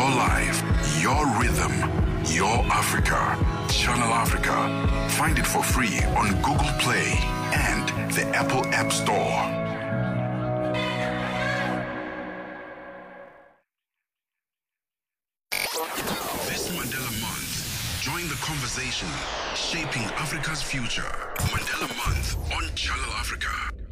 your life, your rhythm, your Africa. Channel Africa. Find it for free on Google Play and the Apple App Store. This Mandela Month, join the conversation shaping Africa's future. Mandela Month on Channel Africa.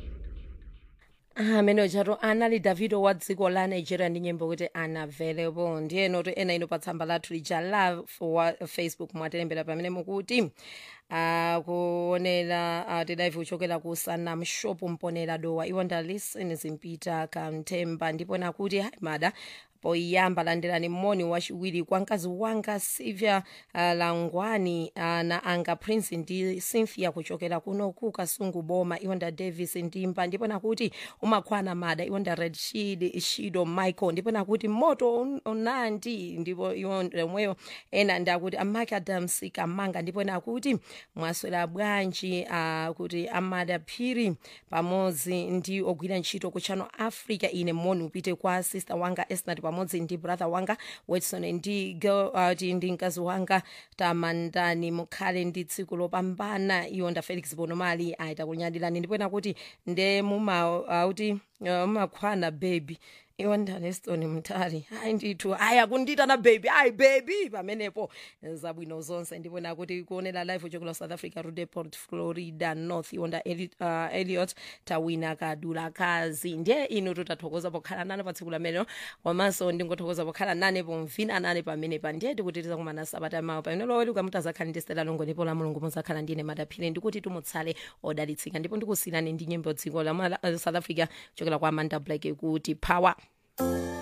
amene chatu anali davido wa dziko la nigeria ndi nyimbo kuti unavailable ndiye noto ena ino pa tsamba lathu lija la wa facebook mwatilembera pamene mukuti akuonera uh, tidaive kuchokera ku sanam shop mponera dowa iwo ndalisen zimpita kamthemba ndipo nakuti hayi mada poyamba landirani moni wachiwiri kwa mkazi wanga silvia uh, langwani uh, na anga prince ndi cynthia kuchokera kuno ku kasungu boma iwo nda davis ndimba ndipo nakuti umakhwana mada iwo nda red shid shido michael ndipo nakuti moto un- unandi ndipo iwo omweyo ena ndakuti amake adams kamanga ndipo nakuti mwaswera bwanji uh, kuti amada phiri pamodzi ndi ogwira ntchito ku channel africa ine moni upite kwa sister wanga esnat pamodzi ndi brother wanga watson ndi girl, uh, ti- ndi mkazi wanga tamandani mukhale ndi tsiku lopambana iwo nda felix bonomali aita kunyadirani ndipo nakuti nde mumauti uh, mumakhwana baby iwo ndaneston mtali hayi ndithu hayi akunditana baby hayi baby pamenepo zabwino zonse ndipo nakuti kuonera live uchokera south africa rudeport florida north iwo nda Eli, uh, eliot tawina kadula kazi ndiye inu tutathokoza pokhala nane pa tsiku lamene komanso ndingothokoza pokhala nane pomvina nane pamenepa ndiye tikutitiza kumana sabata mawa pamene loweli ukamutazakhala ndi stela longo ndipo la mulungu muzakhala ndine madaphire ndikuti tumutsale odalitsika ndipo ndikusiyirani ndi nyimbo dziko la mala- uh, south africa kuchokera kwa amanda black kuti power